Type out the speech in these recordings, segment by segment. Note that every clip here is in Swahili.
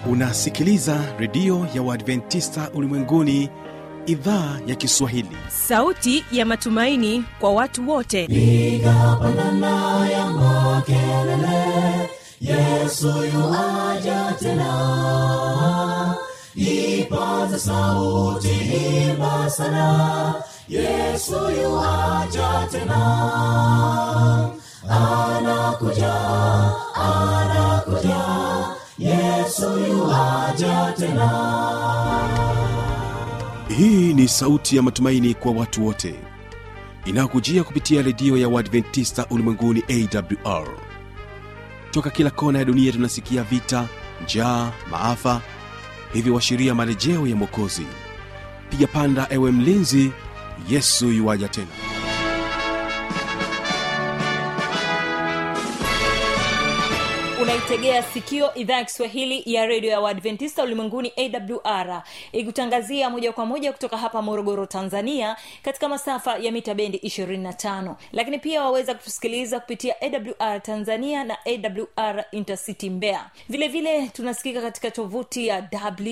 unasikiliza redio ya uadventista ulimwenguni idhaa ya kiswahili sauti ya matumaini kwa watu wote piga pandana ya makelele yesu yuaja tena ipaza sauti imba sana yesu yuaja tena anakuja anakuja yesu yuaja tena hii ni sauti ya matumaini kwa watu wote inayokujia kupitia redio ya uadventista ulimwenguni awr toka kila kona ya dunia tunasikia vita njaa maafa hivyo washiria marejeo ya mwokozi piga panda ewe mlinzi yesu yuwaja tena unaitegea sikio idhaa ya kiswahili ya redio ya uadventista ulimwenguni awr ikutangazia moja kwa moja kutoka hapa morogoro tanzania katika masafa ya mita bendi 25 lakini pia waweza kutusikiliza kupitia awr tanzania na awr intercity mbea vile vile tunasikika katika tovuti ya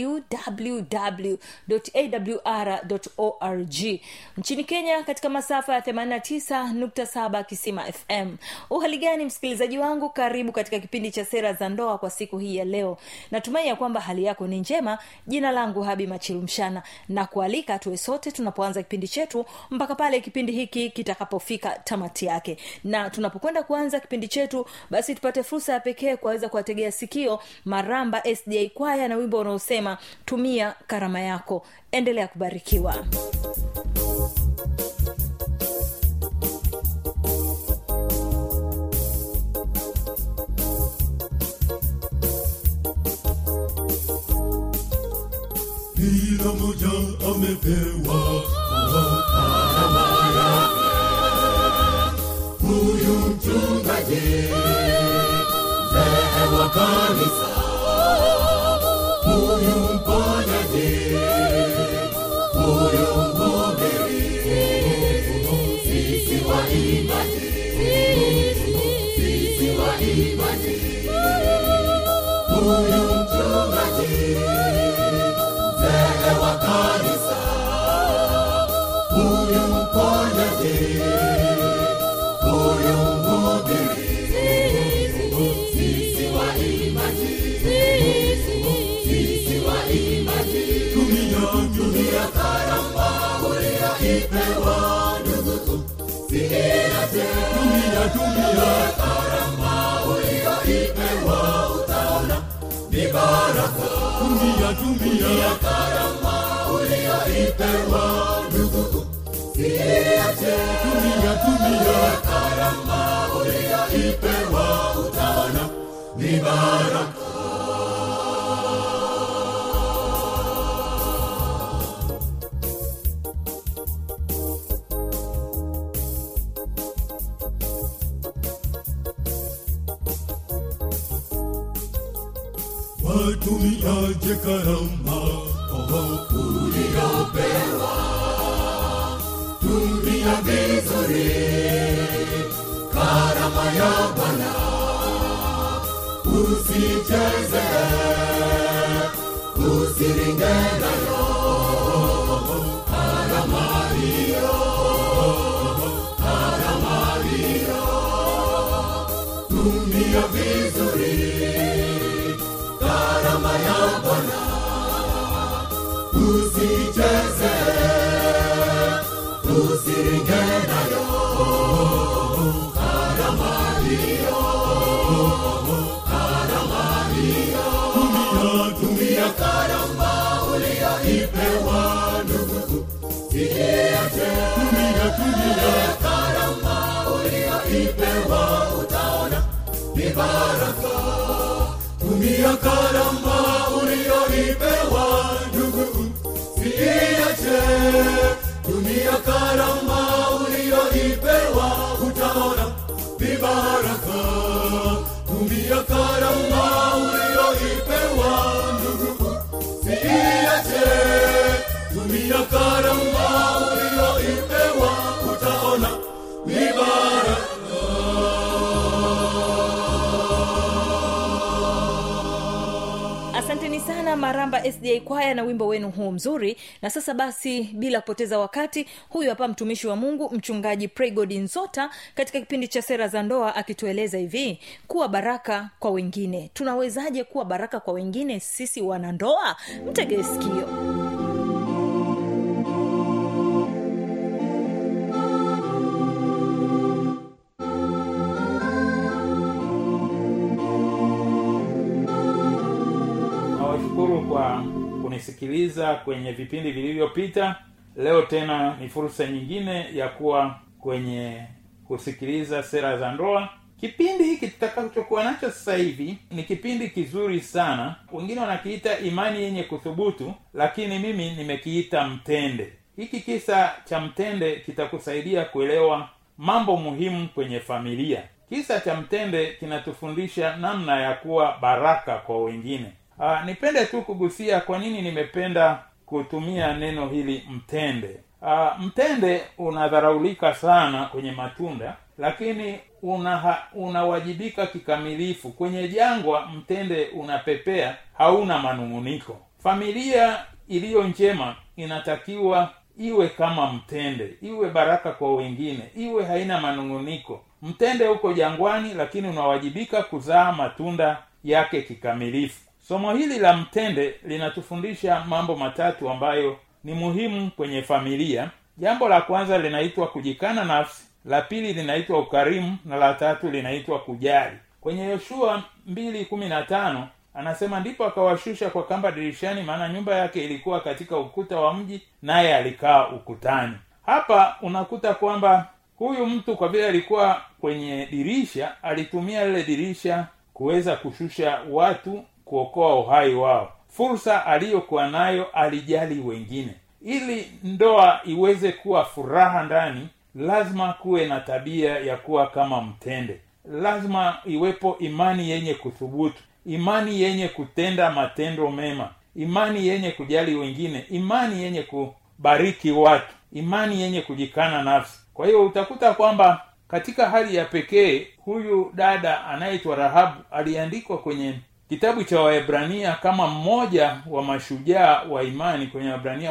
www.awr.org nchini kenya katika masafa ya 89.7 kisima fm uhali gani msikilizaji wangu karibu katika kipindi cha sera za ndoa kwa siku hii ya leo natumai ya kwamba hali yako ni njema jina langu habi machilumshana na kualika tuwe sote tunapoanza kipindi chetu mpaka pale kipindi hiki kitakapofika tamati yake na tunapokwenda kuanza kipindi chetu basi tupate fursa ya pekee kuweza kuwategea sikio maramba sda kwaya na wimbo unaosema tumia karama yako endelea kubarikiwa kila moja amepewa karama yake huyu mchungaji mzee wa kanisa huyu mponyaji huyu mhubiri sisi waimbaji sisi waimbaji huyu mchungaji mzee wa kanisa huyu mponyaji huyu mhubiri sisi waimbaji sisi waimbaji tumia tumia karama uliyoipewa ndugu siirate tumia tumia karama uliyoipewa utaona ni baraka tumia tumia karama uliyoipewa ndugu siache tumia tumia karama uliyoipewa utaona ni baraka watumiaje karama uliyopewa tumia vizuri karama ya bwana usicheze usiringe nayo karama hiyo karama hiyo tumia vizuri karama ya Bwana usicheze, usiringe nayo karama hiyo, karama hiyo. Tumia, tumia karama uliyoipewa ndugu, siiache. Tumia, tumia karama uliyoipewa, utaona ni baraka tumia karama uliyoipewa ndugu siiache tumia karama uliyoipewa utaona vibaraka tumia karama uliyoipewa ndugu siiache tumia karama uliyoipewa utaona vibaraka sana maramba sda kwaya na wimbo wenu huu mzuri na sasa basi bila kupoteza wakati huyu hapa mtumishi wa mungu mchungaji pregod nzota katika kipindi cha sera za ndoa akitueleza hivi kuwa baraka kwa wengine tunawezaje kuwa baraka kwa wengine sisi wanandoa mtegee sikio nawashukuru kwa kunisikiliza kwenye vipindi vilivyopita leo tena ni fursa nyingine ya kuwa kwenye kusikiliza sera za ndoa kipindi hiki tutakachokuwa nacho sasa hivi ni kipindi kizuri sana wengine wanakiita imani yenye kuthubutu lakini mimi nimekiita mtende hiki kisa cha mtende kitakusaidia kuelewa mambo muhimu kwenye familia kisa cha mtende kinatufundisha namna ya kuwa baraka kwa wengine Aa, nipende tu kugusia kwa nini nimependa kutumia neno hili mtende Aa, mtende unadharaulika sana kwenye matunda lakini una unawajibika kikamilifu kwenye jangwa mtende unapepea hauna manung'uniko familia iliyo njema inatakiwa iwe kama mtende iwe baraka kwa wengine iwe haina manung'uniko mtende huko jangwani lakini unawajibika kuzaa matunda yake kikamilifu somo hili la mtende linatufundisha mambo matatu ambayo ni muhimu kwenye familia jambo la kwanza linaitwa kujikana nafsi la pili linaitwa ukarimu na la tatu linaitwa kujali kwenye yoshua mbili kumi na tano anasema ndipo akawashusha kwa kamba dirishani maana nyumba yake ilikuwa katika ukuta wa mji naye alikaa ukutani hapa unakuta kwamba huyu mtu kwa vile alikuwa kwenye dirisha alitumia lile dirisha kuweza kushusha watu kuokoa uhai wao fursa aliyokuwa nayo alijali wengine ili ndoa iweze kuwa furaha ndani lazima kuwe na tabia ya kuwa kama mtende lazima iwepo imani yenye kuthubutu imani yenye kutenda matendo mema imani yenye kujali wengine imani yenye kubariki watu imani yenye kujikana nafsi kwa hiyo utakuta kwamba katika hali ya pekee huyu dada anayeitwa rahabu aliandikwa kwenye kitabu cha waebrania kama mmoja wa mashujaa wa imani kwenye waebrania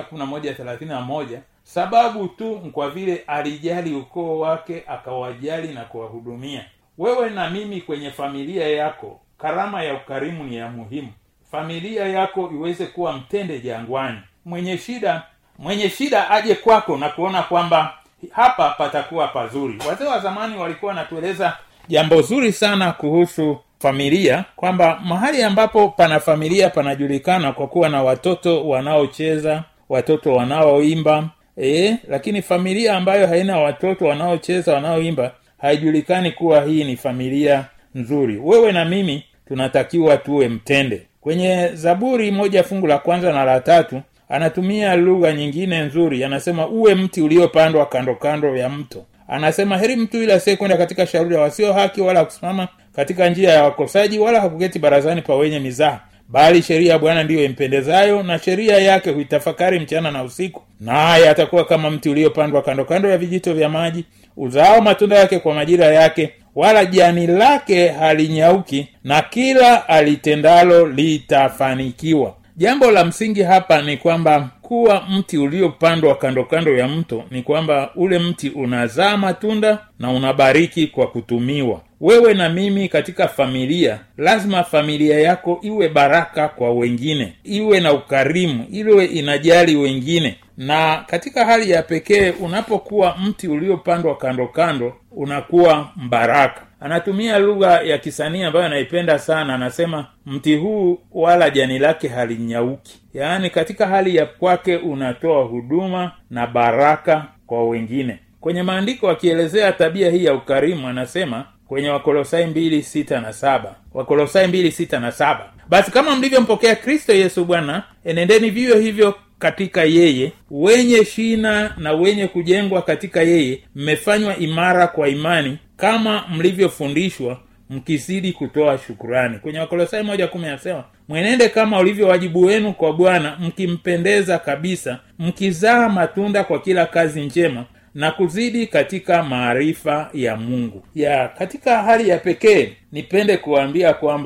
moja sababu tu kwa vile alijali ukoo wake akawajali na kuwahudumia wewe na mimi kwenye familia yako karama ya ukarimu ni ya muhimu familia yako iweze kuwa mtende jangwani mwenye shida mwenye shida aje kwako na kuona kwamba hapa patakuwa pazuri wazee wa zamani walikuwa wanatueleza jambo zuri sana kuhusu familia kwamba mahali ambapo pana familia panajulikana kwa kuwa na watoto wanaocheza watoto wanaoimba e, lakini familia ambayo haina watoto wanaocheza wanaoimba haijulikani kuwa hii ni familia nzuri wewe na mimi tunatakiwa tuwe mtende kwenye zaburi moja fungu la kwanza na la tatu anatumia lugha nyingine nzuri anasema uwe mti uliopandwa kando kando ya mto anasema heri mtu yule asiyekwenda katika shauri ya wasio haki wala kusimama katika njia ya wakosaji wala hakuketi barazani pa wenye mizaha bali sheria ya bwana ndiyo impendezayo na sheria yake huitafakari mchana na usiku naye atakuwa kama mti uliopandwa kando kando ya vijito vya maji uzao matunda yake kwa majira yake wala jani lake halinyauki na kila alitendalo litafanikiwa jambo la msingi hapa ni kwamba kuwa mti uliopandwa kando kando ya mto ni kwamba ule mti unazaa matunda na unabariki kwa kutumiwa wewe na mimi katika familia lazima familia yako iwe baraka kwa wengine iwe na ukarimu iwe inajali wengine na katika hali ya pekee unapokuwa mti uliopandwa kando kando unakuwa mbaraka anatumia lugha ya kisanii ambayo anaipenda sana anasema mti huu wala jani lake halinyauki yaani katika hali ya kwake unatoa huduma na baraka kwa wengine kwenye maandiko akielezea tabia hii ya ukarimu anasema kwenye wakolosai mbili sita na saba wakolosai mbili sita na saba basi kama mlivyompokea kristo yesu bwana enendeni vivyo hivyo katika yeye wenye shina na wenye kujengwa katika yeye mmefanywa imara kwa imani kama mlivyofundishwa mkizidi kutoa shukurani kwenye wakolosai moja kumi anasema mwenende kama ulivyo wajibu wenu kwa bwana mkimpendeza kabisa mkizaa matunda kwa kila kazi njema na kuzidi katika maarifa ya mungu ya katika hali ya pekee nipende kuambia kwamba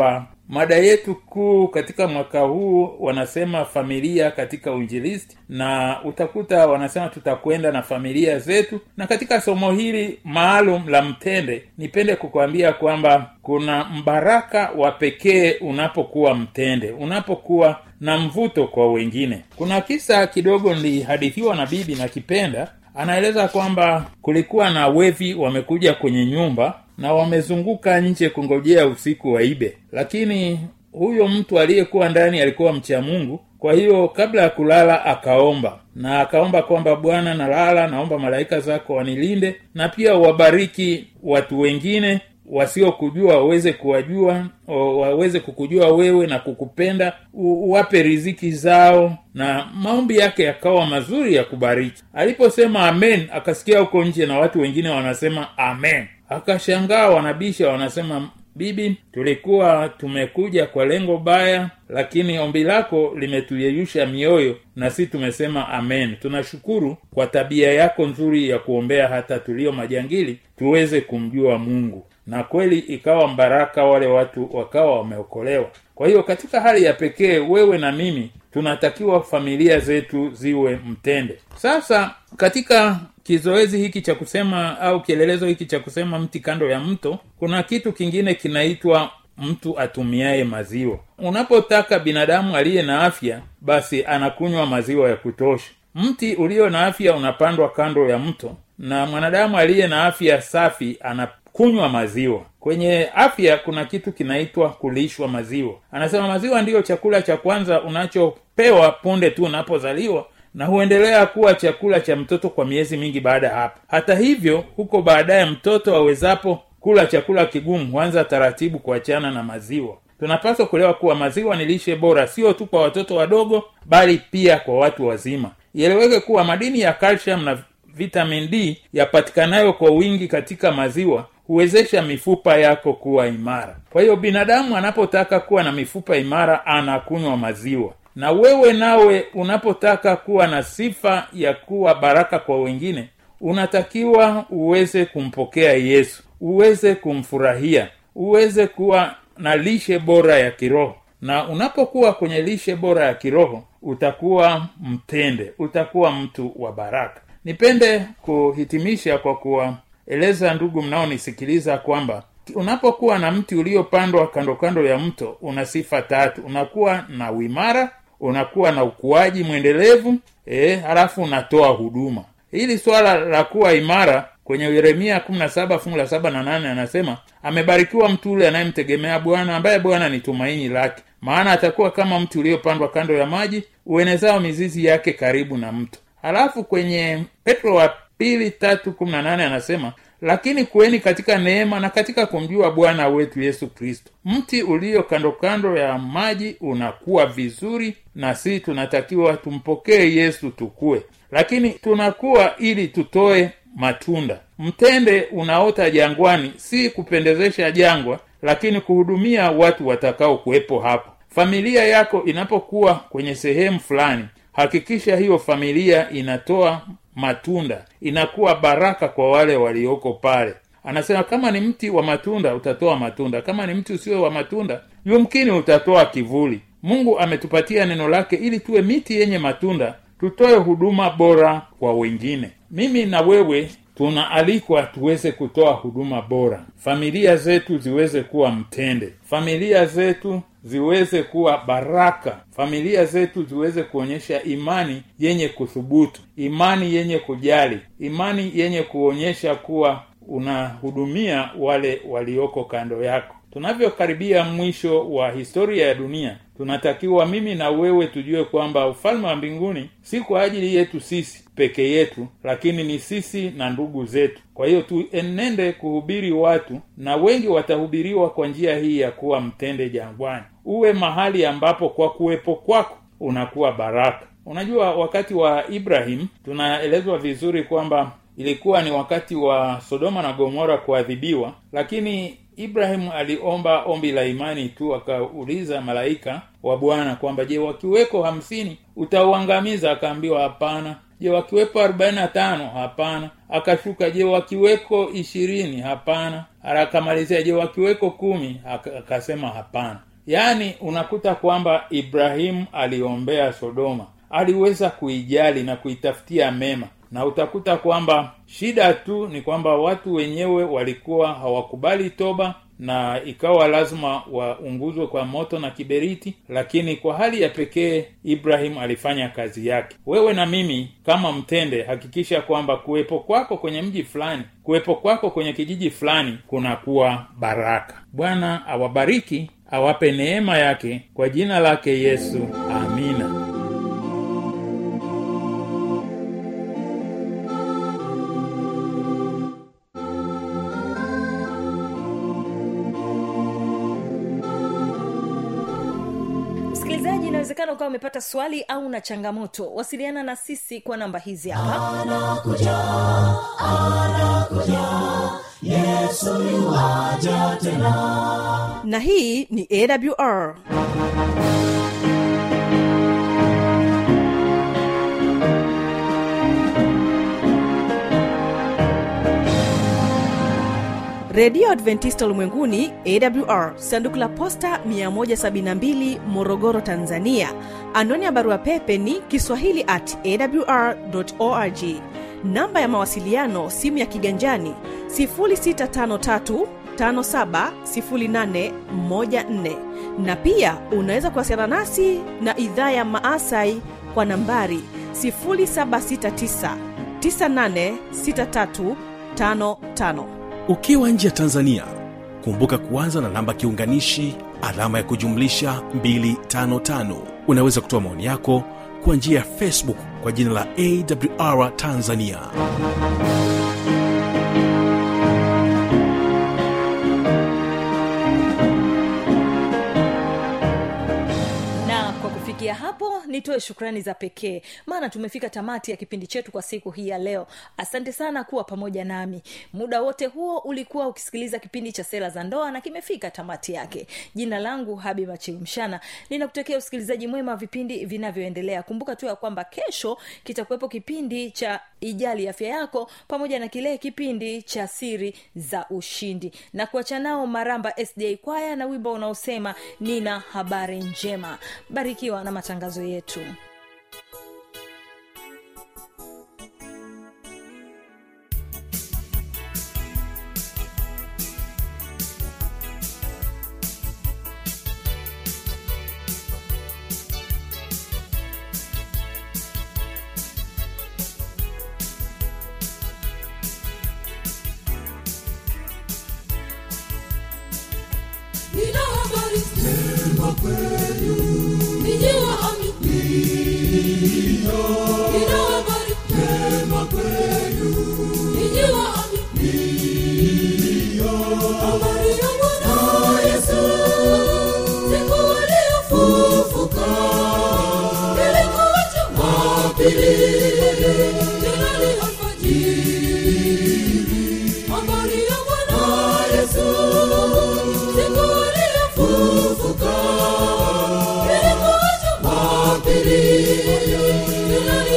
mada yetu kuu katika mwaka huu wanasema familia katika uinjilisti na utakuta wanasema tutakwenda na familia zetu na katika somo hili maalum la mtende nipende kukwambia kwamba kuna mbaraka wa pekee unapokuwa mtende unapokuwa na mvuto kwa wengine kuna kisa kidogo nilihadithiwa na bibi na kipenda anaeleza kwamba kulikuwa na wevi wamekuja kwenye nyumba na wamezunguka nje kungojea usiku waibe lakini huyo mtu aliyekuwa ndani alikuwa mcha mungu kwa hiyo kabla ya kulala akaomba na akaomba kwamba bwana nalala naomba malaika zako wanilinde na pia wabariki watu wengine wasiokujua waweze kuwajua waweze kukujua wewe na kukupenda uwape riziki zao na maombi yake yakawa mazuri ya kubariki aliposema amen akasikia huko nje na watu wengine wanasema amen akashangaa wanabisha wanasema bibi tulikuwa tumekuja kwa lengo baya lakini ombi lako limetuyeyusha mioyo na si tumesema amen tunashukuru kwa tabia yako nzuri ya kuombea hata tulio majangili tuweze kumjua mungu na kweli ikawa mbaraka wale watu wakawa wameokolewa kwa hiyo katika hali ya pekee wewe na mimi tunatakiwa familia zetu ziwe mtende sasa katika kizoezi hiki cha kusema au kielelezo hiki cha kusema mti kando ya mto kuna kitu kingine kinaitwa mtu atumiaye maziwa unapotaka binadamu aliye na afya basi anakunywa maziwa ya kutosha mti ulio na afya unapandwa kando ya mto na mwanadamu aliye na afya safi anakunywa maziwa kwenye afya kuna kitu kinaitwa kulishwa maziwa anasema maziwa ndiyo chakula cha kwanza unachopewa punde tu unapozaliwa na huendelea kuwa chakula cha mtoto kwa miezi mingi baada ya hapo hata hivyo huko baadaye mtoto awezapo kula chakula kigumu huanza taratibu kuachana na maziwa tunapaswa kuelewa kuwa maziwa ni lishe bora sio tu kwa watoto wadogo bali pia kwa watu wazima ieleweke kuwa madini ya calcium na vitamin d yapatikanayo kwa wingi katika maziwa huwezesha mifupa yako kuwa imara kwa hiyo binadamu anapotaka kuwa na mifupa imara anakunywa maziwa na wewe nawe unapotaka kuwa na sifa ya kuwa baraka kwa wengine unatakiwa uweze kumpokea yesu uweze kumfurahia uweze kuwa na lishe bora ya kiroho na unapokuwa kwenye lishe bora ya kiroho utakuwa mtende utakuwa mtu wa baraka nipende kuhitimisha kwa kuwaeleza ndugu mnaonisikiliza kwamba unapokuwa na mti uliopandwa kando kando ya mto una sifa tatu unakuwa na uimara unakuwa na ukuaji mwendelevu e, halafu unatoa huduma hili swala la kuwa imara kwenye yeremia kumi na saba fungu la saba na nane anasema amebarikiwa mtu ule anayemtegemea bwana ambaye bwana ni tumaini lake maana atakuwa kama mti uliopandwa kando ya maji uenezao mizizi yake karibu na mto halafu kwenye petro wa pili tatu kumi na nane anasema lakini kuweni katika neema na katika kumjua bwana wetu yesu kristo mti ulio kando kando ya maji unakuwa vizuri na si tunatakiwa tumpokee yesu tukue lakini tunakuwa ili tutoe matunda mtende unaota jangwani si kupendezesha jangwa lakini kuhudumia watu watakao kuwepo hapo familia yako inapokuwa kwenye sehemu fulani hakikisha hiyo familia inatoa matunda inakuwa baraka kwa wale walioko pale anasema kama ni mti wa matunda utatoa matunda kama ni mti usio wa matunda yumkini utatoa kivuli mungu ametupatia neno lake ili tuwe miti yenye matunda tutoe huduma bora kwa wengine mimi na wewe tunaalikwa tuweze kutoa huduma bora familia zetu ziweze kuwa mtende familia zetu ziweze kuwa baraka familia zetu ziweze kuonyesha imani yenye kuthubutu imani yenye kujali imani yenye kuonyesha kuwa unahudumia wale walioko kando yako tunavyokaribia mwisho wa historia ya dunia tunatakiwa mimi na wewe tujue kwamba ufalme wa mbinguni si kwa ajili yetu sisi peke yetu lakini ni sisi na ndugu zetu kwa hiyo tuenende kuhubiri watu na wengi watahubiriwa kwa njia hii ya kuwa mtende jangwani uwe mahali ambapo kwa kuwepo kwako unakuwa baraka unajua wakati wa ibrahim tunaelezwa vizuri kwamba ilikuwa ni wakati wa sodoma na gomora kuadhibiwa lakini ibrahimu aliomba ombi la imani tu akauliza malaika wa bwana kwamba je wakiweko hamsini utauangamiza akaambiwa hapana je wakiwepo arobaini na tano hapana akashuka je wakiweko ishirini hapana akamalizia je wakiweko kumi akasema hapana yaani unakuta kwamba ibrahimu aliombea sodoma aliweza kuijali na kuitafutia mema na utakuta kwamba shida tu ni kwamba watu wenyewe walikuwa hawakubali toba na ikawa lazima waunguzwe kwa moto na kiberiti lakini kwa hali ya pekee ibrahim alifanya kazi yake wewe na mimi kama mtende hakikisha kwamba kuwepo kwako kwenye mji fulani kuwepo kwako kwenye kijiji fulani kunakuwa baraka bwana awabariki awape neema yake kwa jina lake yesu amina msikilizaji inawezekana ukawa umepata swali au na changamoto wasiliana na sisi kwa namba hizi hapa na hii ni awr redio adventista ulimwenguni awr sanduku la posta 172 morogoro tanzania anwani ya barua pepe ni kiswahili at awr org namba ya mawasiliano simu ya kiganjani 653 570814 na pia unaweza kuwasiliana nasi na idhaa ya maasai kwa nambari 769 986355 ukiwa nje ya tanzania kumbuka kuanza na namba kiunganishi alama ya kujumlisha 255 unaweza kutoa maoni yako kwa njia ya facebook kwa jina la awr tanzania na kwa kufikia hapo nitoe shukrani za pekee maana tumefika tamati ya kipindi chetu kwa siku hii ya leo asante sana kuwa pamoja nami muda wote huo ulikuwa ukisikiliza kipindi cha sera za ndoa na kimefika tamati yake jina langu habi machilumshana ninakutakia usikilizaji mwema wa vipindi vinavyoendelea kumbuka tu ya kwamba kesho kitakuwepo kipindi cha ijali afya yako pamoja na kile kipindi cha siri za ushindi na kuacha nao maramba sda kwaya na wimbo unaosema nina habari njema barikiwa na matangazo yetu Nina habari njema kwenu, ninyi waaminio. Nina habari njema kwenu, ninyi waaminio. Habari ya Bwana Yesu, siku aliyofufuka, ilikuwa Jumapili, tena ni alfajiri. Habari ya Bwana Yesu, siku aliyofufuka, ilikuwa Jumapili, tena ni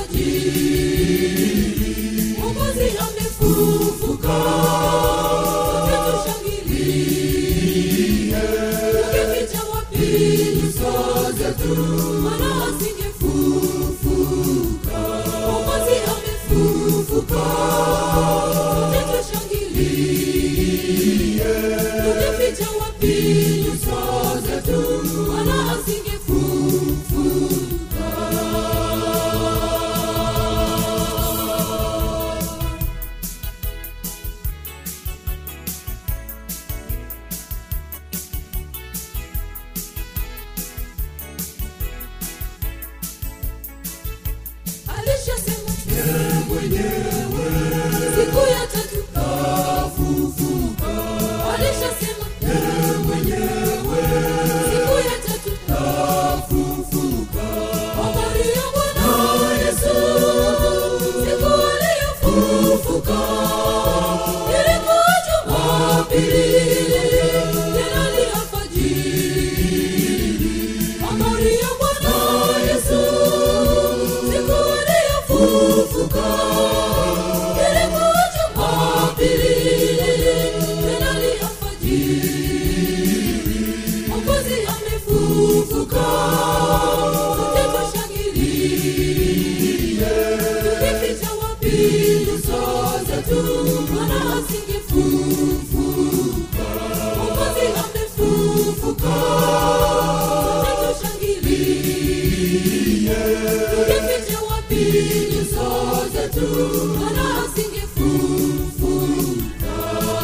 alfajiri. Mwokozi amefufuka, sote tushangilie. Tungeficha wapi nyuso zetu, maana asingefufuka. Mwokozi amefufuka, sote tushangilie. Tungeficha wapi nyuso zetu, maana asingefufuka. alishasema yeye mwenyewe siku ya tatu kafufuka alishasema yeye mwenyewe siku ya tatu kafufuka habari ya bwana yesu siku aliyofufuka ilikuwa jumapili tena ni alfajiri habari ya bwana yesu siku aliyofufuka ilikuwa jumapili tena ni alfajiri mwokozi bwana asingefufuka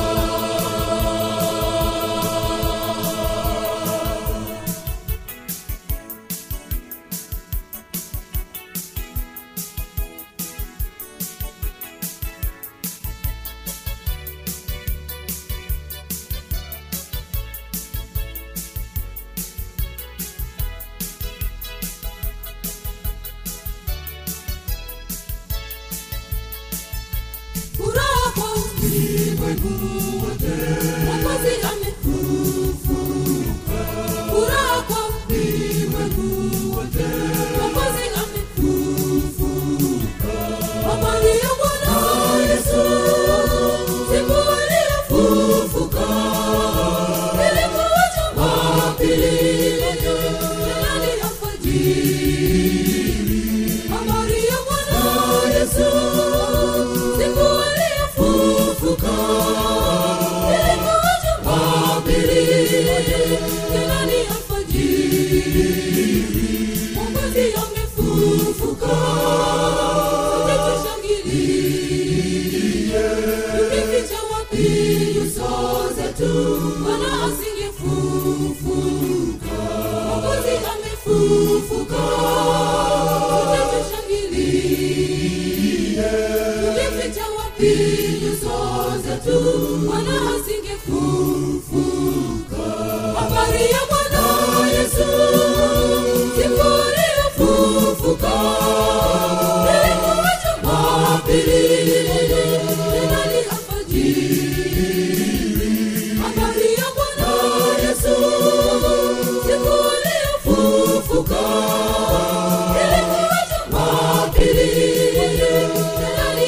furaha kwa ulimwengu wote mwokozi amefufuka furaha kwa ulimwengu wote mwokozi amefufuka habari ya bwana yesu siku aliyofufuka ilikuwa jumapili tena ni alfajiri habari ya bwana yesu siku aliyofufuka ilikuwa jumapili tena ni alfajiri mwokozi amefufuka sote tushangilie tukificha wapi nyuso zetu bwana asingefufuka mwokozi amefufuka sote tushangilie tukificha wapi nyuso zetu bwana asingefufuka habari ya bwana yesu siku aliyofufuka ilikuwa jumapili tena ni alfajiri habari ya bwana yesu siku aliyofufuka ilikuwa jumapili tena ni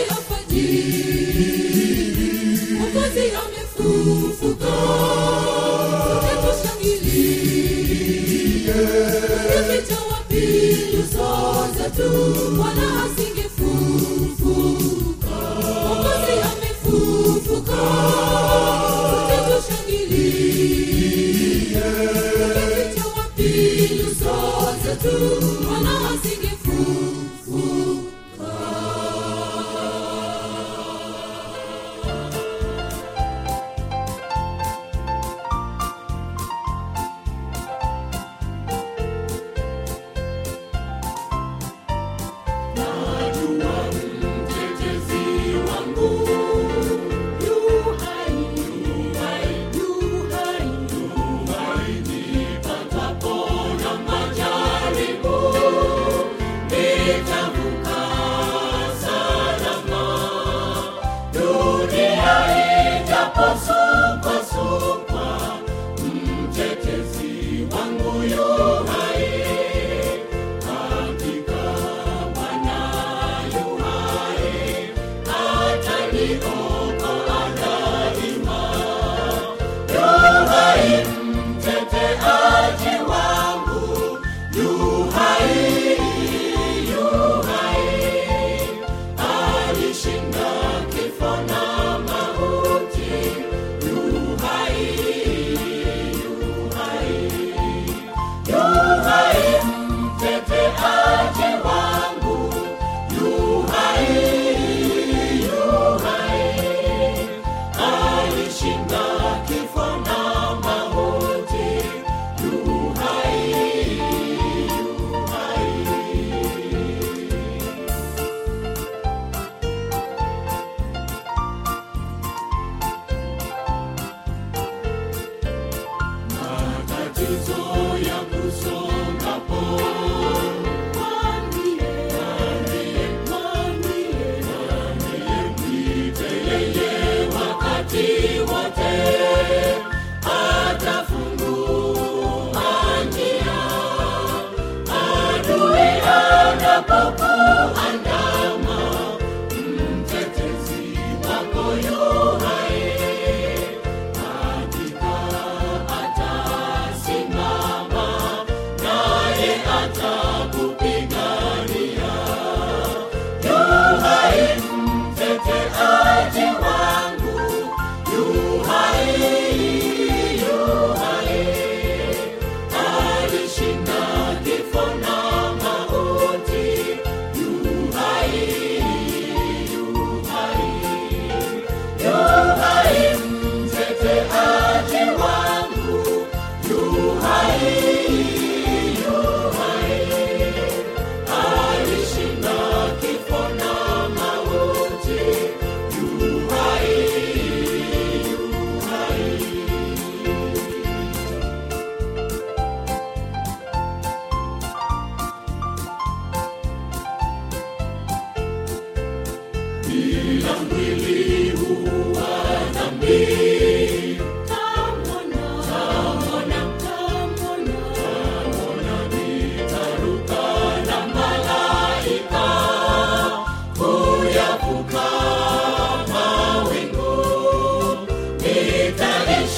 alfajiri mwokozi amefufuka sote tushangilie tukificha wapi nyuso zetu bwana asingefufuka mwokozi amefufuka sote tushangilie tukificha wapi nyuso zetu bwana asingefufuka Nipatapo na majaribu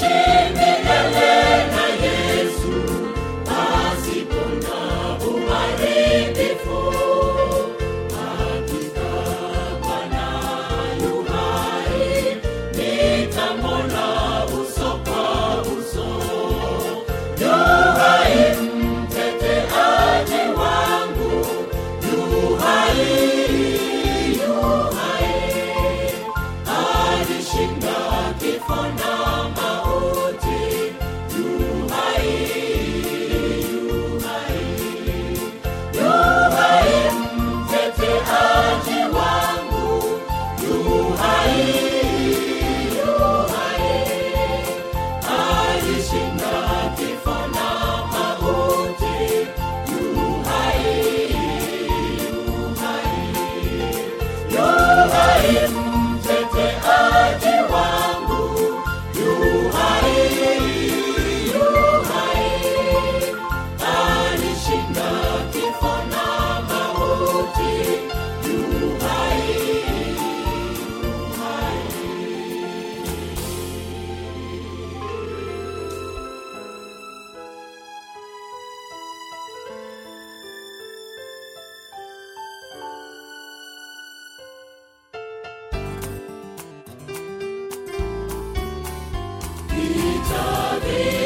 Vita